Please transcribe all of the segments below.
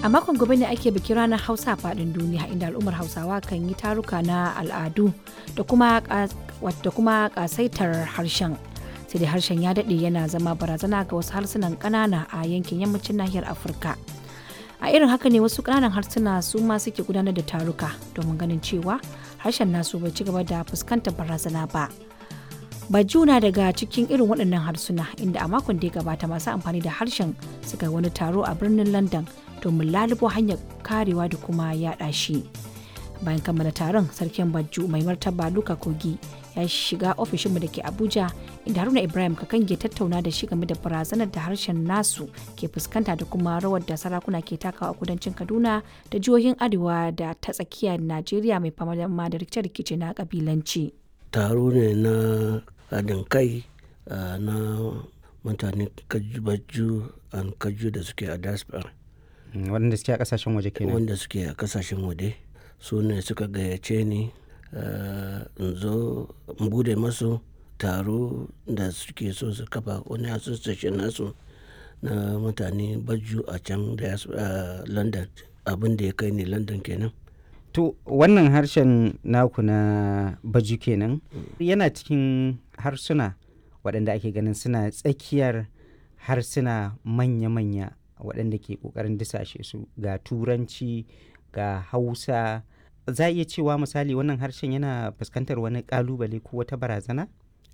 A makon gobe ne ake bikin ranar Hausa a faɗin duniya inda al'ummar Hausawa kan yi taruka na al'adu da kuma da kuma ƙasaitar harshen. Sai dai harshen ya daɗe yana zama barazana ga wasu harsunan ƙanana a yankin yammacin nahiyar Afirka. A irin haka ne wasu ƙananan harsuna su ma suke gudanar da taruka domin ganin cewa harshen nasu bai ci gaba da fuskantar barazana ba. Bajuna daga cikin irin waɗannan harsuna inda a makon da ya gabata masu amfani da harshen suka wani taro a birnin London domin lalubo hanyar karewa da kuma yaɗa shi. Bayan kammala taron sarkin Bajju mai martaba Luka Kogi ya shiga ofishinmu da ke Abuja inda Haruna Ibrahim Kakange tattauna da shi game da barazanar da harshen nasu ke fuskanta da kuma rawar da sarakuna ke takawa a kudancin Kaduna da jihohin Arewa da ta tsakiyar Najeriya mai fama da rikice-rikice na kabilanci. Taro ne na haɗin kai na mutane kaju an kaju da suke a diaspora waɗanda suke a ƙasashen waje kenan wanda suke a ƙasashen waje su ne suka gayyace ni in zo in bude masu taro da suke so su kafa wani association nasu na mutane baju a can da london abin da ya kai ne london kenan to wannan harshen naku na baju kenan yana cikin harsuna waɗanda ake ganin suna tsakiyar harsuna manya-manya waɗanda ke ƙoƙarin disashe su ga turanci ga hausa za a iya cewa misali wannan harshen yana fuskantar wani ƙalubale ko wata barazana?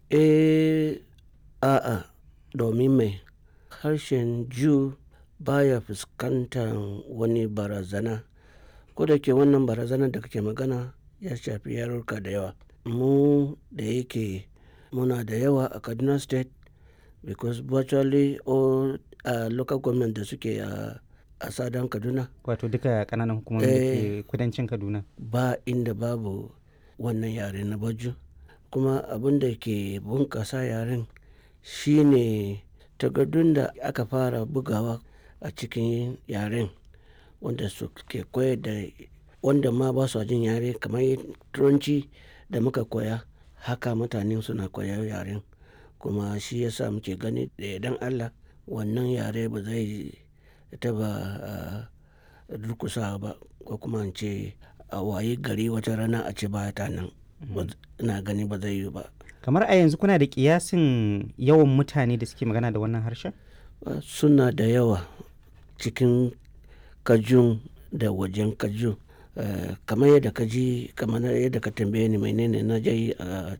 eh a'a domin mai harshen ju baya fuskantar wani barazana ko da ke wannan barazanar da kake magana ya shafi yarurka da yawa mu da yake muna da yawa a kaduna state because virtually all uh, local government da suke a a sadan kaduna wato duka kananan hukumomi da ke kudancin kaduna ba inda babu wannan yare na baju kuma abin da ke bunkasa yaren shine takardun da aka fara bugawa a cikin yaren wanda su ke koyar da wanda ma ba su jin yare kamar turanci da muka koya haka mutane suna koyar yaren kuma shi yasa muke gani da idan allah wannan yare ba zai taba durkusa ba ko kuma ce a waye gari wata rana a ce ba ta nan ina gani ba zai yi ba kamar a yanzu kuna da kiyasin yawan mutane da suke magana da wannan harshen suna da yawa cikin kajun da wajen kajun kamar yadda ka ji kamar yadda ka tambaye ni menene na je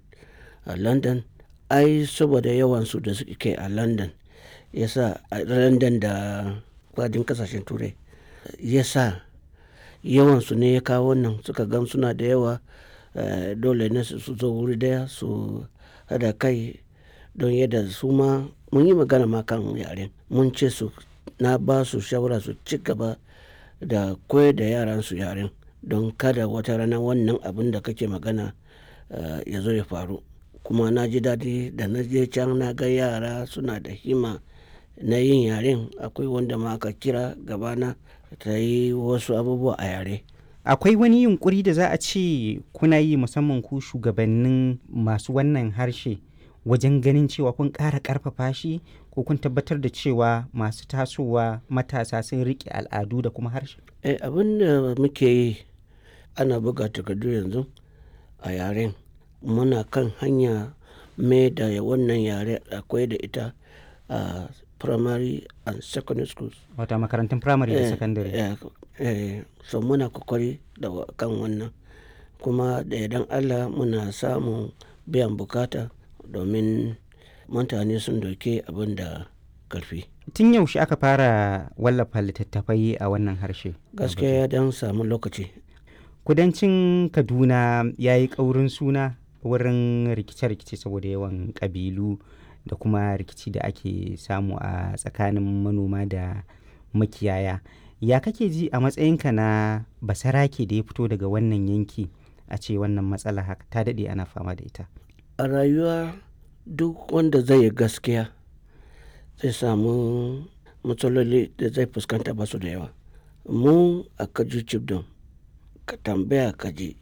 a london ai saboda yawansu da suke a london yasa a london da kwadin kasashen turai yasa yawansu ne ya kawo wannan suka gan suna da yawa dole ne su zo wuri daya su hada kai don yadda su ma mun yi magana ma kan yaren mun ce su na ba su shawara su ci gaba da koyar da yaran su yaren don kada wata rana wannan abin da kake magana ya zo ya faru kuma na ji daɗi da na je can na ga yara suna da hima na yin yaren akwai wanda ma aka kira gabana ta yi wasu abubuwa a yare akwai wani yunkuri da za a ce kuna yi musamman ku shugabannin masu wannan harshe wajen ganin cewa kun ƙara ƙarfafa shi ko kun tabbatar da cewa masu tasowa matasa sun riƙe al'adu da kuma harshe eh, abin da muke yi ana buga takardu yanzu a yaren muna kan hanya mai da wannan yare akwai da ita a uh, primary and secondary schools wata makarantun primary da secondary eh, eh, so muna kokari da kan wannan kuma da idan allah muna samun biyan bukata domin mutane sun doke abin da karfi tun yaushe aka fara wallafa littattafai a wannan harshe gaskiya ya dan samu lokaci kudancin kaduna ya yi ƙaurin suna wurin rikice-rikice saboda yawan ƙabilu da kuma rikici da ake samu a tsakanin manoma da makiyaya ya kake ji a matsayinka na basarake da ya fito daga wannan yanki a ce wannan matsala haka ta daɗe ana fama da ita a rayuwa duk wanda zai yi gaskiya zai samu matsaloli da zai fuskanta basu da yawa mu a kaju chibdom ka tambaya kaji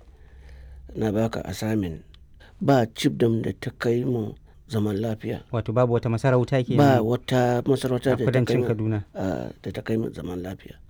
na baka asamin ba chibdom da ta kai mu zaman lafiya wato babu wata masarauta ke ba wata masarauta da ta kai kudancin mu kaduna ah, da ta kai mu zaman lafiya